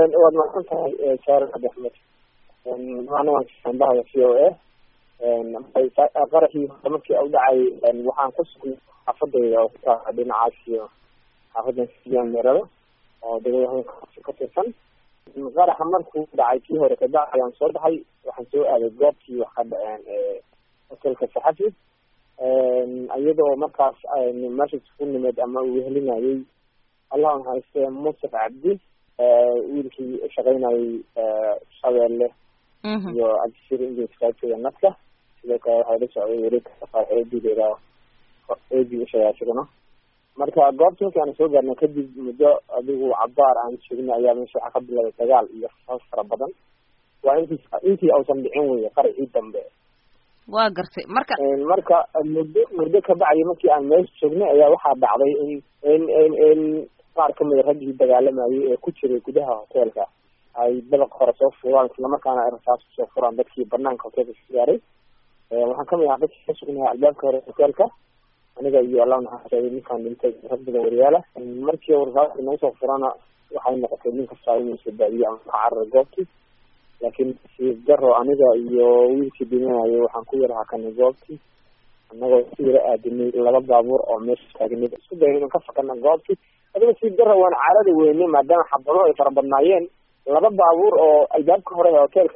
waad mahadsan tahay saare cabdi axmed macna waan ambahada v o a qaraxii markii u dhacay waxaan ku sugnay xaafadayda oo kutaa dhinacaas iyo xaafadan siyan meerada oo degmada ka tirsan qaraxa markuu dhacay kii hore kabacdi ayaan soo baxay waxaan soo aaday goobtii wax ka dhaceen hotelka saxafi iyadoo markaas meesha isku nimeed ama uu wehelinayay allah hayste musaf cabdi wiilkii shaqaynayay shabeelle iyo cabdisir ingiliskaatiga nadka sidoo kale waxaa la socday wareegka eedideeda eedi ushagaa isaguna marka goobta markii aan soo gaarnay kadib muddo adigu cabaar aan joognay ayaa meesha waxaa ka bilaabay dagaal iyo rasaas fara badan waa intii intii ausan dhicin weye qarixii dambe waa gartay marka marka muddo muddo kabacdi markii aan meesha joognay ayaa waxaa dhacday in in in in qaar kamida raggii dagaalamayay ee ku jiray gudaha hoteelka ay dabaq hore soo furaan islamarkaana ay rasaas kusoo furaan dadkii banaanka hoteelka ka gaaray waxaan kamid ahaa dadkii ka sugnahay albaabka hore hoteelka aniga iyo allah naxariistay ninkaan dhintay rag badan wariyaala markii rasaasta nagu soo furana waxay noqotay nin kastaa inuu isbaabiyo ama ka cararay goobtii laakiin siib daro aniga iyo wiilkii dhimanayay waxaan ku yar hakanay goobtii annagoo si yara aadinay laba baabuur oo meesha taagnay isku dayna inaan ka fakana goobtii adiga siib daro waan carari weynay maadaama xabado ay fara badnaayeen laba baabuur oo albaabka hore ee hoteelka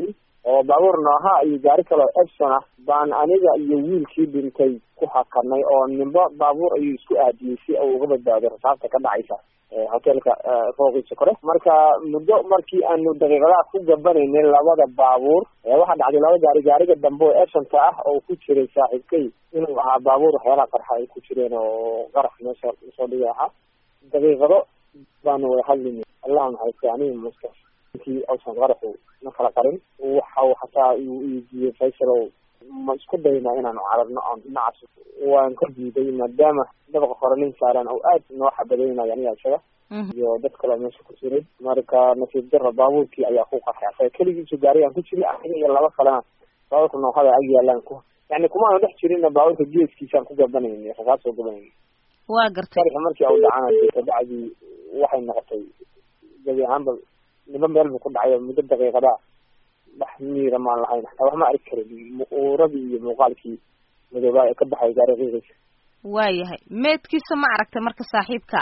oo baabuur nooha iyo gaari kale oo epson ah baan aniga iyo wiilkii dhintay ku hakanay oo nimba baabuur ayuu isku aadiyey si uu uga badbaado rasaasta ka dhacaysa hoteelka fooqiisa kore marka muddo markii aanu daqiiqadaha ku gabanaynay labada baabuur waxaa dhacday laba gaari gaariga dambe oo epsonka ah oo ku jiray saaxiibkay inuu ahaa baabuur waxyaalaha qarxa ay ku jireen oo qarax meesha lasoo dhigay ahaa daqiiqado baanu wada hadlinay allah naxariistay aniga muska intii ausan qaraxu na kala qarin waxa hataa uu iidiiyey faysalow ma isku dayna inaanu cararno aan dhinacaas waan ka diiday maadaama dabaqa hore nin saaran oo aad noo xabadaynayo aniga isaga iyo dad kaleo meesha ku jiray marka nasiib daro baabuurkii ayaa ku qarxay asaga keligiisu gaarigaan ku jiray aniga iyo laba kalena baabuurka noohada ag yaalaan ku yani kumaanu dhex jirinna baabuurka geeskiisaan ku gabanayna rasaas soo gabanayna waa gartay qarixi markii au dhacana kabacdii waxay noqotay gabi ahaanba niba meel bu ku dhacay muddo daqiiqada wax miira maan lahayn hataa wax ma arki karin uuradii iyo muuqaalkii madoobaa ee ka baxay gaari qiiqiisa waayahay meedkiisa ma aragtay marka saaxiibka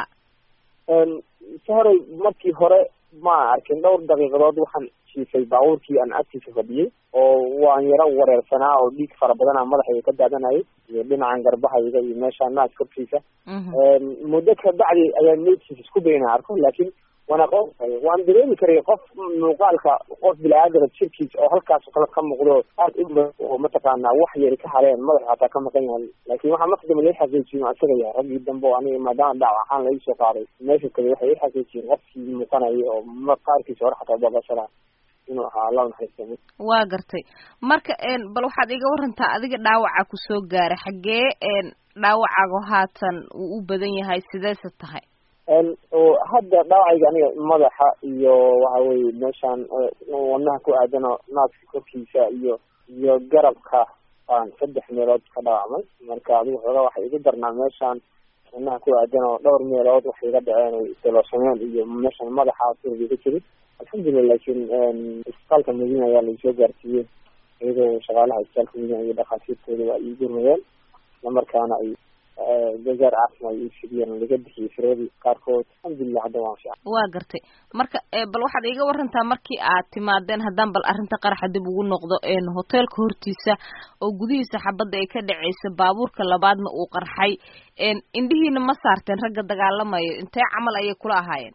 saharay markii hore ma arkin dhowr daqiiqadood waxaan jiifay baabuurkii aan agtiisa fadhiyey oo waan yaro wareersanaa oo dhiig fara badana madaxayga ka daadanayay iyo dhinacan garbahayga iyo meesha naas korkiisa muddo kabacdi ayaan meydkiisa isku dayna arko laakiin waan aqoon waan dareemi karay qof muuqaalka qof bini-aadama jirkiisa oo halkaas kale ka muuqdo aad u oo mataqaanaa wax yari ka hareen madax hataa ka maqan yahay laakiin waxaa marka dambe lai xaqiijiyin asaga yahay raggii dambe oo aniga maadaama dhaac ahaan laii soo qaaday meesha kale waxay i xaqiijiyeen qofkii muuqanayay oo qaarkiisa hore xataa babashada inuu ahaa allah naxariista waa gartay marka bal waxaad iga warantaa adiga dhaawaca kusoo gaaray xaggee dhaawacaago haatan uu u badan yahay sideese tahay hadda dhaawacayga aniga madaxa iyo waxa weye meeshaan wadnaha ku aadano naaska korkiisa iyo iyo garabka aan saddex meelood ka dhaawacmay marka adigu xoogaa waxay igu darnaa meeshaan wadnaha ku aadan oo dhowr meelood waxay iga dhaceen ay isdalooshameen iyo meeshaan madaxa surgiga jiray alxamdulilah laakiin isbitaalka madiina ayaa laisoo gaarsiiyey iyadoo shaqaalaha isbitaalka madiina iyo dhakhaatiirtooda waa ii gurmayeen islamarkaana ay gazaar caafimaad ii fidiyeen laga bixiyey firadii qaarkood alxamdulilah hadda waan fiican waa gartay marka bal waxaad iiga warantaa markii aad timaadeen haddaan bal arrinta qaraxa dib ugu noqdo hoteelka hortiisa oo gudihiisa xabadda ay ka dhaceysa baabuurka labaadna uu qarxay indhihiina ma saarteen ragga dagaalamayo intee camal ayay kula ahaayeen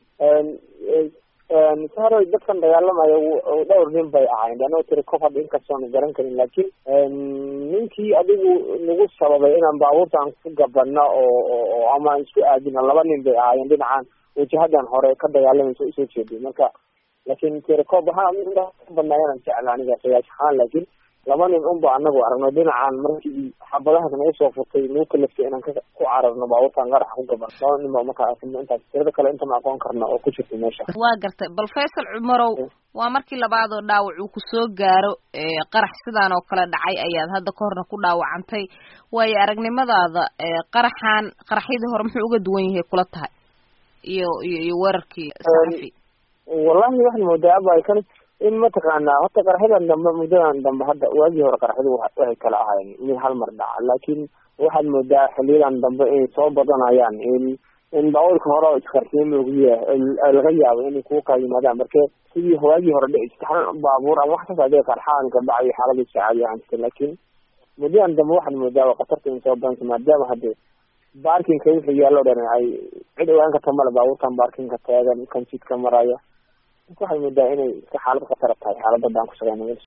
saharoy dadkan dagaalamayo dhowr nin bay ahayn anoo tiri kof hadda inkastoona garan karin laakiin ninkii adigu nagu sababay inaan baabuurtaan ku gabano oo oo ama isku aadino laba nin bay ahaayeen dhinacan wajahadan hore ka dagaalamaysa usoo jeeday marka laakiin tirecob waxaa badnaayanaan jecla aniga qiyaas ahaan laakiin laba nin unba anagu aragno dhinacan markii xabadahaas nagu soo furtay nagu kalaftay inaan ku cararno baabuurtaan qaraxa ku gaban laba nin ba markaa arkino intaas tirada kale inta ma aqoon karna oo ku jirta meesha waa gartay bal faysal cumarow waa markii labaad oo dhaawac uu kusoo gaaro qarax sidaan oo kale dhacay ayaad hadda ka horna ku dhaawacantay waayo aragnimadaada qaraxan qaraxyadii hore muxuu uga duwan yahay kula tahay iyo iyo iyo weerarkii saxafi wallahi waxaan moodaa aba kan in mataqaanaa horta qaraxyadan dambe muddadan dambe hadda waagii hore qaraxyadu waxay kala ahayn mid hal mar dhaca laakiin waxaad moodaa xiliyadan dambe inay soo badanayaan in in baabuurka hore isqarxiyo moogiya laga yaabo inay kuwa kala yimaadaan marke sidii waagii hore dhici jirta hal baabuur ama wax kaas adee qarxaan kabacay xaaladii caadi ahaan jirta laakiin muddadan dambe waxaad moodaa khatarta in soo badanta maadaama hadde baarkinka wixii yaallo dhan ay cid ogaan karta male baabuurtan baarkinka taagan kan jidka maraya waxay moodaa inay iska xaalad khatara tahay xaaladda baan ku shaqeyna